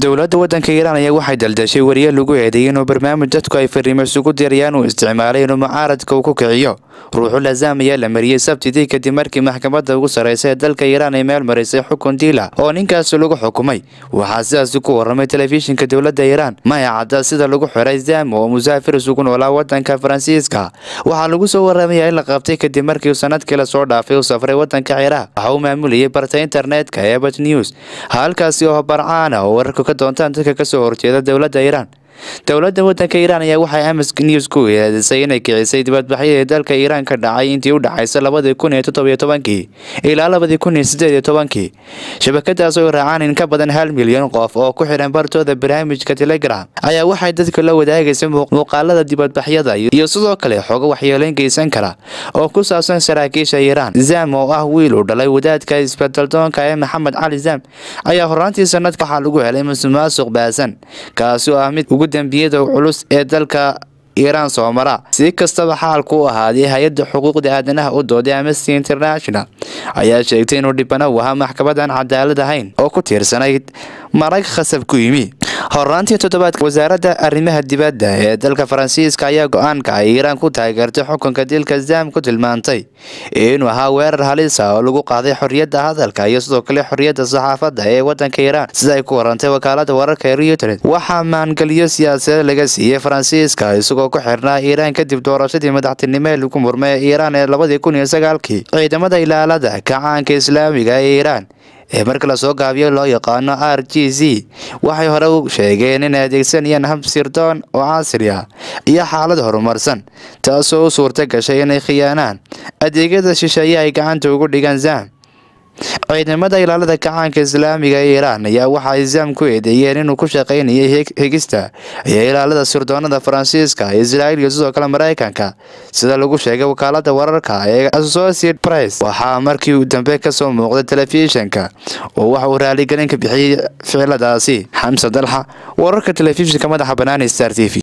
dowladda waddanka iiraan ayaa waxay daldashay wariye lagu eedeeyay inuu barnaamij dadku ay fariimo isugu dirayaan uu isticmaalay inuu mucaaradka uu ku kiciyo ruuxu lazaam ayaa la mariyey sabtidii kadib markii maxkamadda ugu sarreysa ee dalka iiraan ay meel marisay xukun diila oo ninkaasi lagu xukumay waxaa sidaasi ku waramay telefishinka dowladda iiraan maya cadda sida lagu xiray zam oo musaafir isugu noolaa waddanka faransiiska waxaa lagu soo waramayaa in la qabtay kadib markii uu sanadkii lasoo dhaafay uu safray waddanka ciraaq waxa uu maamulayay barta internetka ee bat news halkaasi oo barcaana oo wararka ka doontaan dadka kasoo horjeeda dowladda iiraan dowladda waddanka iiraan ayaa waxay amas news ku eedisay inay kicisay dibadbaxyadii dalka iiraan ka dhacay intii u dhaxaysa labadii kun iyo toddobiyo tobankii ilaa labadii kun iyo sideed iyo tobankii shabakadaas oo raacaan in ka badan hal milyan qof oo ku xiran bartooda barnaamijka telegram ayaa waxay dadka la wadaagaysay muuqaalada dibadbaxyada iyo sidoo kale xogo waxyeeleyn geysan kara oo ku saabsan saraakiisha iiraan zam oo ah wiil uu dhalay wadaadka isbedaldoonka ee maxamed cali zam ayaa horaantii sanadka waxaa lagu helay musuqmaasuq baasan kaasi oo ah mid ugu dembiyada culus ee dalka iiraan soo mara si kastaba xaalku u ahaaday hay-adda xuquuqda aadanaha u dooday amnesty international ayaa sheegtay inuu dhibana u ahaa maxkamadan cadaalad ahayn oo ku tiirsanayd marag khasab ku yimi horaantii toddobaadka wasaaradda arrimaha dibadda ee dalka faransiiska ayaa go-aanka ay iiraan ku taageertay xukunka dilka zam ku tilmaantay inuu ahaa weerar halisa oo lagu qaaday xorriyadda hadalka iyo sidoo kale xorriyadda saxaafadda ee waddanka iiraan sida ay ku warantay wakaalada wararka ee reuters waxaa maangeliyo siyaasadeed laga siiyey faransiiska isagoo ku xirnaa iiraan kadib doorashadii madaxtinimo ee lagu murmay ee iiraan ee labadii kun iyo sagaalkii ciidamada ilaalada kacaanka islaamiga ee iiraan ee marka lasoo gaabiyo loo yaqaano r g z waxay hore u sheegeen inay adeegsanayaan hab sirdoon oo casri ah iyo xaalad horumarsan taasoo u suurta gashay inay khiyaanaan adeegyada shisheeye ay gacanta ugu dhigaan zam ciidamada ilaalada kacaanka islaamiga ee iiraan ayaa waxa ay zam ku eedeeyeen inuu ku shaqaynayay hegista iyo ilaalada sirdoonada faransiiska israel iyo sidoo kale maraykanka sida lagu sheegay wakaalada wararka ee associate press waxaa markii dambe kasoo muuqday telefishinka oo waxa uu raaligelin ka bixiyey ficiladaasi xamse dalxa wararka telefishinka madaxa banaani star t v